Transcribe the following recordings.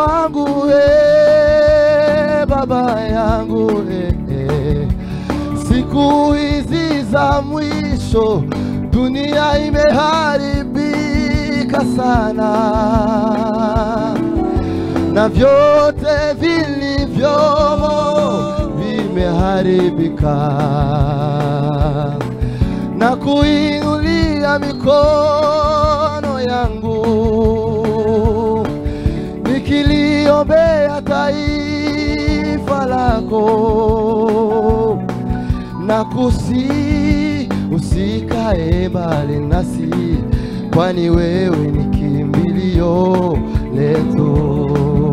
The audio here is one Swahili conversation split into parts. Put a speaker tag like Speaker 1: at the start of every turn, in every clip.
Speaker 1: wangu eh, baba yangu eh, eh. Siku hizi za mwisho dunia imeharibika sana, na vyote vilivyomo vimeharibika, na kuinulia mikono yangu nikiliombea taifa lako na kusi usikae mbali nasi, kwani wewe ni kimbilio letu.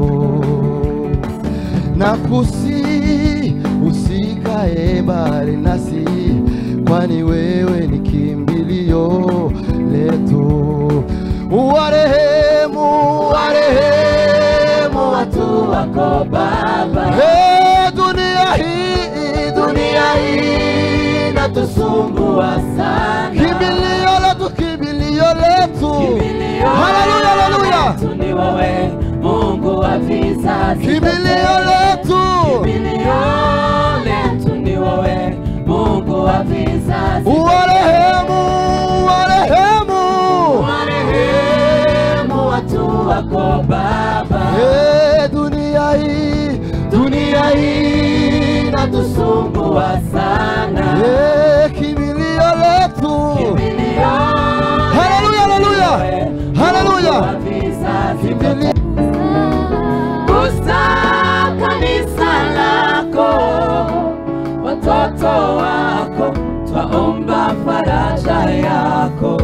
Speaker 1: Na kusi usikae mbali nasi, kwani wewe ni kimbilio letu. Uwarehemu, warehemu watu
Speaker 2: wako Baba,
Speaker 1: Hey, dunia hii, dunia hii
Speaker 2: inatusumbua sana.
Speaker 1: kimbilio letu, kimbilio letu.
Speaker 2: Kimbilio
Speaker 1: Haleluya, haleluya.
Speaker 2: letu ni wewe, Mungu wa vizazi
Speaker 1: Kimbilio
Speaker 2: vyote.
Speaker 1: letu.
Speaker 2: Kimbilio letu ni wewe, Mungu wa vizazi vyote.
Speaker 1: Uwarehemu, uwarehemu.
Speaker 2: Warehemu watu wako Baba,
Speaker 1: Hey, dunia hii, dunia hii
Speaker 2: inatusumbua sana.
Speaker 1: Hey, kimbilio letu.
Speaker 2: Kimbilio
Speaker 1: Haleluya, haleluya.
Speaker 2: letu ni wewe,
Speaker 1: Haleluya.
Speaker 2: Mungu wa vizazi vyote.
Speaker 1: Kimbilio
Speaker 2: Gusa kanisa lako, watoto wako, twaomba faraja yako.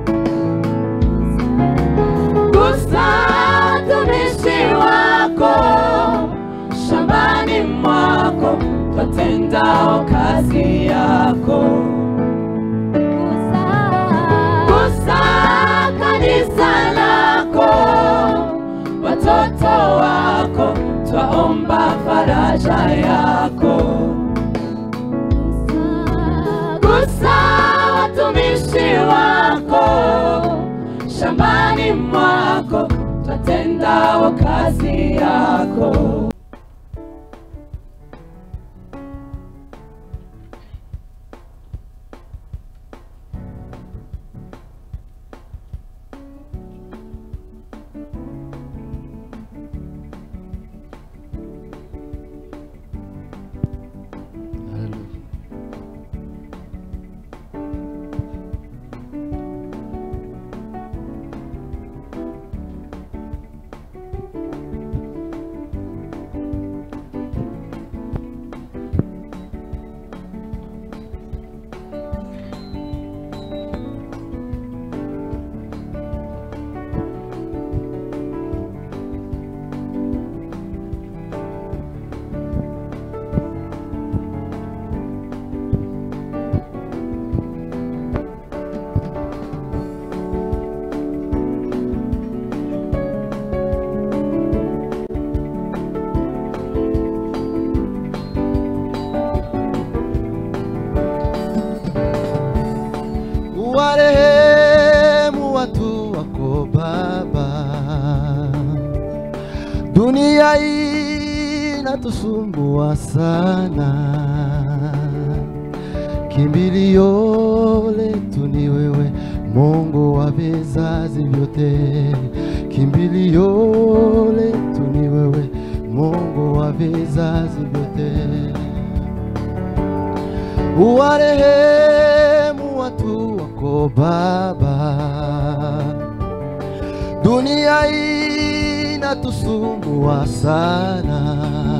Speaker 2: Gusa tumishi wako, shambani mwako, twatendao kazi yako. Gusa kanisa lako, watoto wako, twaomba faraja yako. Gusa watumishi wako, shambani mwako, twatendao kazi yako.
Speaker 1: Warehemu watu wako Baba, dunia hii inatusumbua sana, kimbilio letu ni wewe, Mungu wa vizazi vyote, kimbilio letu ni wewe, Mungu wa vizazi vyote uwarehemu watu wako Baba, dunia hii inatusumbua sana,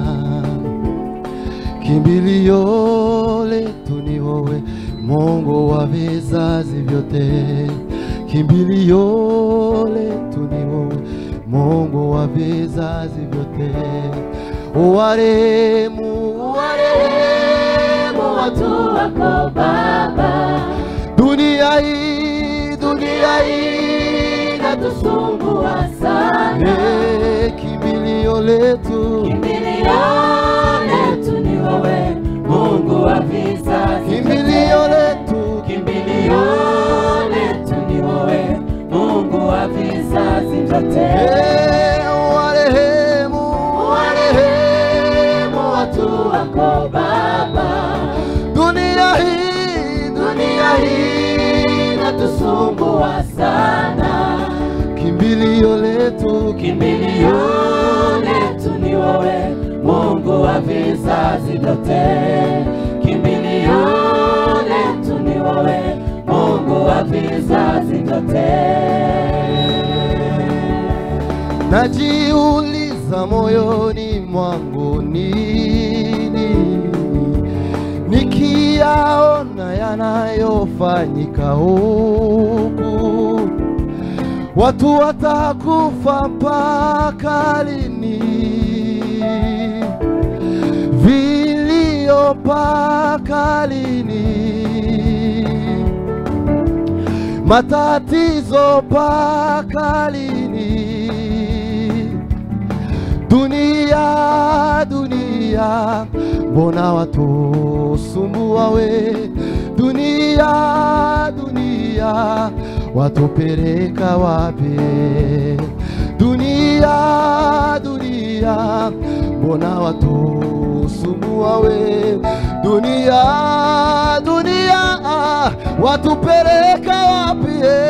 Speaker 1: kimbilio letu ni wewe, Mungu wa vizazi vyote, kimbilio letu ni wewe, Mungu wa vizazi vyote, uwarehemu, uwarehemu
Speaker 2: watu wako Baba,
Speaker 1: dunia hii, dunia hii
Speaker 2: inatusumbua sana.
Speaker 1: Eh, kimbilio letu,
Speaker 2: Kimbilio letu ni wewe, Mungu wa vizazi
Speaker 1: kimbilio
Speaker 2: vyote.
Speaker 1: letu,
Speaker 2: Kimbilio letu ni wewe, Mungu wa vizazi vyote.
Speaker 1: Eh, warehemu
Speaker 2: kimbilio letu ni wewe, Mungu wa vizazi vyote. Kimbilio letu ni wewe, Mungu wa vizazi vyote.
Speaker 1: Najiuliza moyoni mwangu nini, nikiyaona yanayofanyika huku, watu watakufa mpaka lini? Vilio mpaka lini? matatizo mpaka lini? Dunia, dunia, mbona watusumbua we? Dunia, dunia, watupeleka wapi? Dunia, dunia, mbona watusumbua we? Dunia, dunia, watupeleka wapi?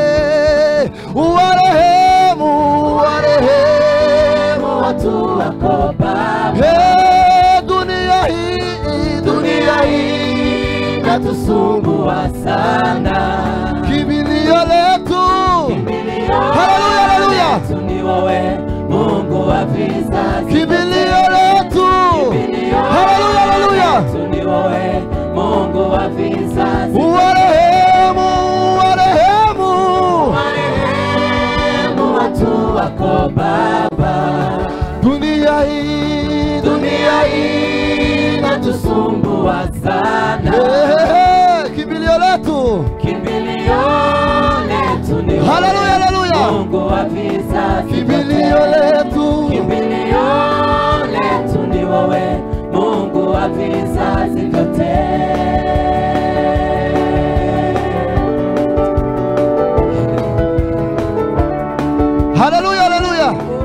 Speaker 1: Uwarehemu, uwarehemu
Speaker 2: Watu wako Baba,
Speaker 1: Hey, dunia hii, dunia hii
Speaker 2: inatusumbua sana.
Speaker 1: kimbilio letu.
Speaker 2: Kimbilio
Speaker 1: Haleluya, haleluya.
Speaker 2: letu ni wewe, Mungu wa vizazi
Speaker 1: Kimbilio letu.
Speaker 2: Kimbilio
Speaker 1: Haleluya, haleluya.
Speaker 2: letu ni wewe, Mungu wa vizazi
Speaker 1: Uwarehemu, uwarehemu.
Speaker 2: Marehemu watu wako Baba,
Speaker 1: Dunia hii,
Speaker 2: dunia hii inatusumbua sana.
Speaker 1: Hey, kimbilio letu.
Speaker 2: Kimbilio letu ni wewe,
Speaker 1: Haleluya, haleluya.
Speaker 2: Mungu wa vizazi
Speaker 1: Kimbilio
Speaker 2: vyote.
Speaker 1: letu.
Speaker 2: Kimbilio letu ni wewe, Mungu wa vizazi vyote.
Speaker 1: Haleluya, haleluya.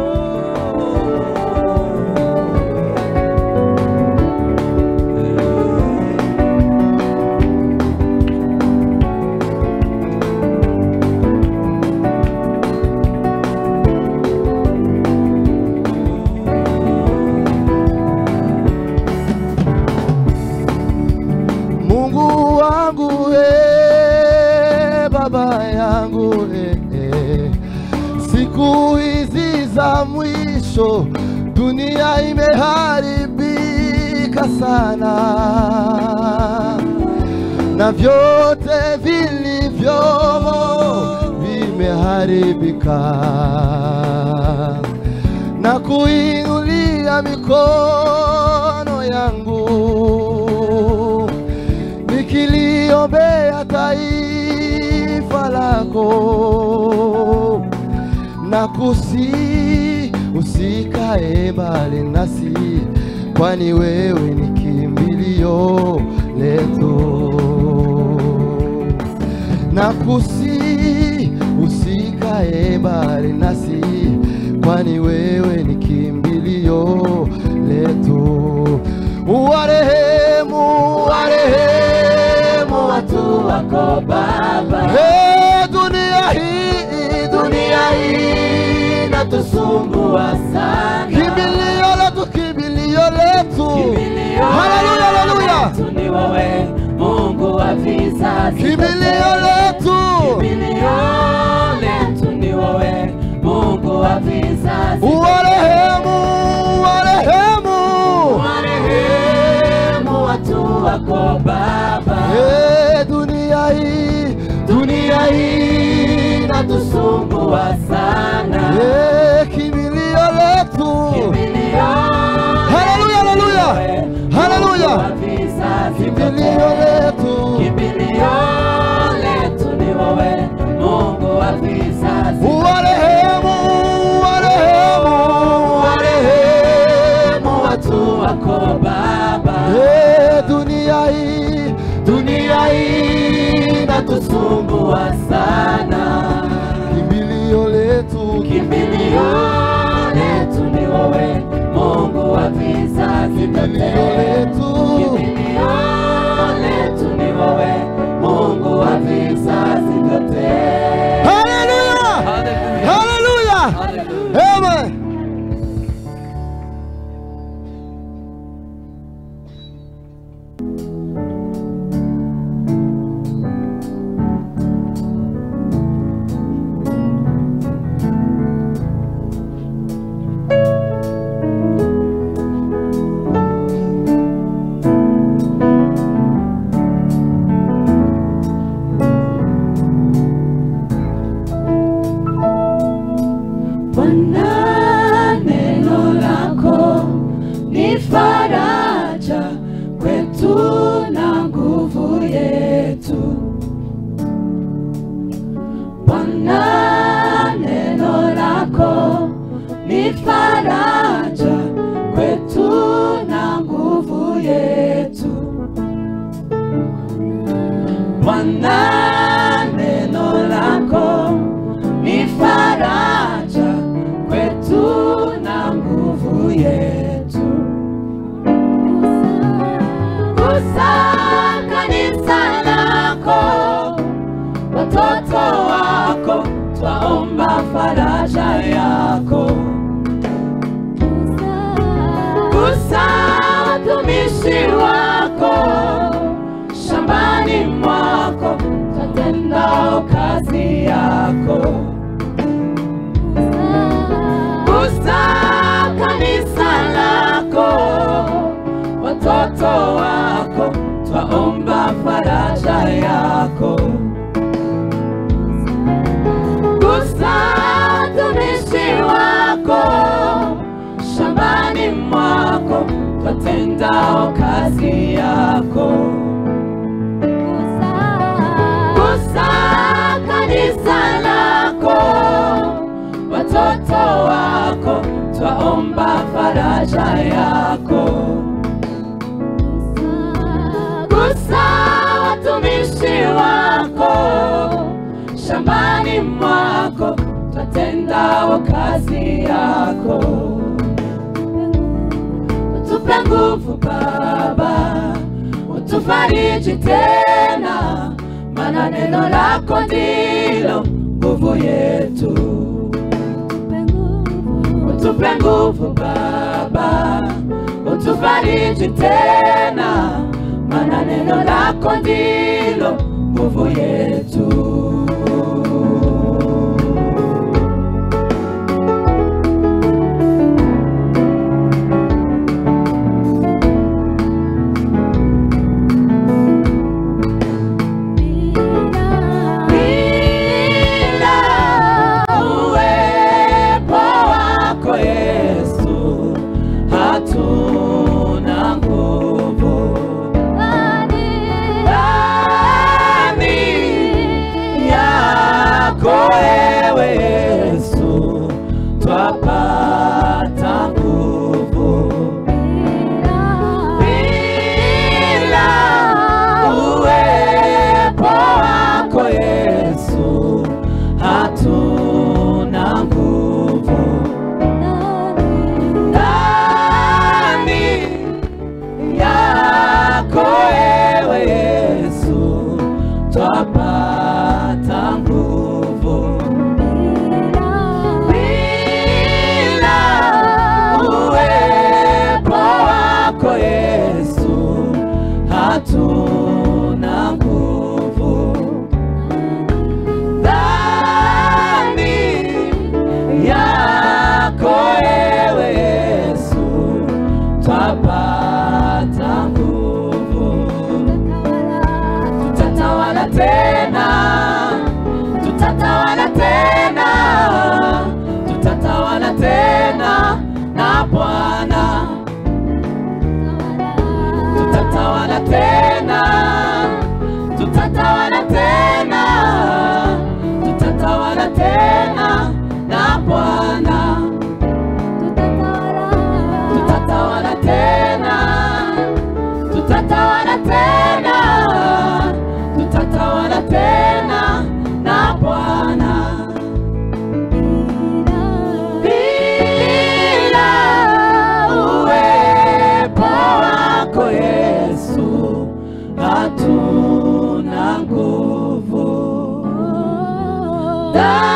Speaker 1: Mungu wangu he, baba yangu he, he. Siku hizi za mwisho dunia imeharibika sana, na vyote vilivyomo vimeharibika, na kuinulia mikono yangu nikiliombea taifa lako na kusi usikae mbali nasi, kwani wewe ni kimbilio letu. Na kusi usikae mbali nasi, kwani wewe ni kimbilio letu. Uwarehemu, uwarehemu
Speaker 2: Watu wako Baba,
Speaker 1: Hey, dunia hii, dunia hii
Speaker 2: inatusumbua sana.
Speaker 1: kimbilio letu, kimbilio letu.
Speaker 2: Kimbilio
Speaker 1: Haleluya, haleluya.
Speaker 2: letu ni wewe, Mungu wa vizazi
Speaker 1: Kimbilio
Speaker 2: vyote.
Speaker 1: letu.
Speaker 2: Kimbilio letu ni wewe, Mungu wa vizazi vyote.
Speaker 1: Uwarehemu, uwarehemu.
Speaker 2: Marehemu watu wako Baba,
Speaker 1: Hey, dunia hii, dunia hii
Speaker 2: inatusumbua sana.
Speaker 1: Hey, kimbilio letu.
Speaker 2: Kimbilio
Speaker 1: Haleluya, haleluya. Haleluya.
Speaker 2: Mungu wa vizazi
Speaker 1: Kimbilio
Speaker 2: vyote.
Speaker 1: letu.
Speaker 2: Kimbilio letu ni wewe, Mungu wa vizazi vyote.
Speaker 1: Uwarehemu, uwarehemu, uwarehemu.
Speaker 2: watu wako Baba,
Speaker 1: Hey, dunia hii,
Speaker 2: dunia hii inatusumbua sana.
Speaker 1: kimbilio letu.
Speaker 2: Kimbilio letu ni wewe, Mungu wa vizazi
Speaker 1: Kimbilio
Speaker 2: vyote.
Speaker 1: letu.
Speaker 2: Kimbilio letu ni wewe, Mungu wa vizazi vyote.
Speaker 1: Haleluya!
Speaker 2: Haleluya.
Speaker 1: Haleluya!
Speaker 2: Haleluya.
Speaker 1: Amen.
Speaker 2: twatendao kazi yako. Gusa kanisa lako, watoto wako, twaomba faraja yako. Gusa watumishi wako, shambani mwako, twatendao kazi yako. Gusa kanisa lako, watoto wako, twaomba faraja yako. Gusa watumishi wako, shambani mwako, twatendao kazi yako. Utupe nguvu Baba, utufariji tena, maana neno lako ndilo nguvu yetu. Utupe nguvu Baba, utufariji tena, maana neno lako ndilo nguvu yetu. Bila uwepo wako Yesu, hatuna nguvu. Ndani yako ewe Yesu, twapata nguvu. Bila uwepo wako Yesu, hatuna nguvu. Ndani yako ewe Yesu, twapata nguvu. Bila uwepo wako Yesu, hatuna nguvu. Ndani yako ewe Yesu, twapata nguvu. Tutatawala tena, tutatawala tena, tutatawala tena na Bwana. Tutatawala tena, tutatawala tena, tutatawala tena na Bwana. Tutatawala tena, tutatawala tena, tutatawala tena na Bwana. Bila uwepo wako Yesu, hatuna nguvu. Ndani